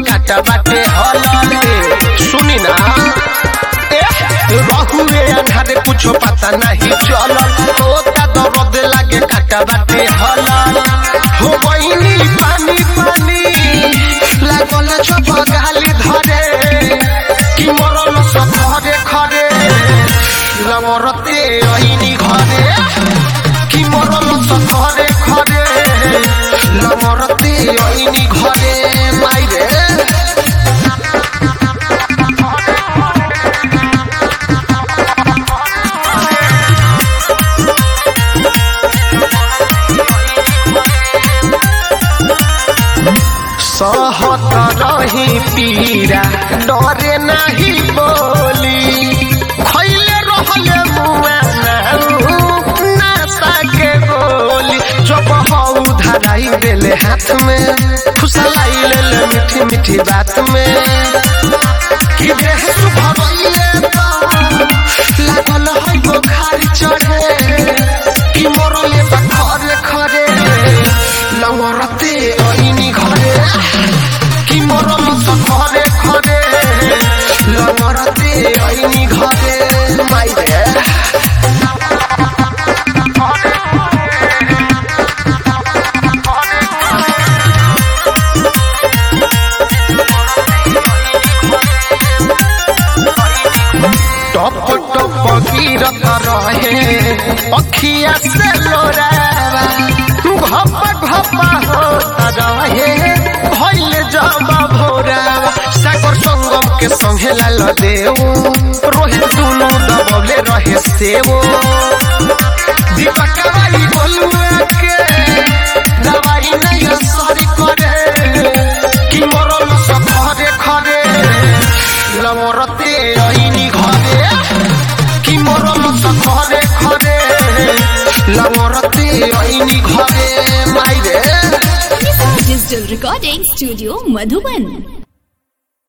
काटा बाटे हलले सुनी ना बहुए अन्हारे कुछो पता नहीं चलल होता दर्द लागे काटा बाटे हलल हो बहिनी पानी पानी लागल चप गाली धरे कि मरल सब घरे घरे लमरते ऐनी घरे कि मरल सब घरे घरे लमरते ऐनी घरे माइरे सहत रही पीरा डरे नाही बोली खैले रहले मुआ नासा के गोली जब हऊ धराई देले हाथ में फुसलाई लेले मीठी मीठी बात में कि देह सुभरइले त लागल है बुखार चढ़े कि मरले बा खरे खरे लवरते ऐनी घरे कि मरल त खरे खरे लवरते ऐनी घरे माइरे टप टप गिरत रहे अखिया से लोरावा घप घप होत रहे भइल जब भोरावा सागर संगम के संगे लाल देव रोहित दुनु दबले रहे सेवो दीपक बाई बोलुआ के दवाई नहीं सरी करे कि मरल सब खरे खरे लमरते ऐनी घरे कि मरल सब खरे खरे लमरते ऐनी घरे माइरे Digital Recording Studio Madhuban.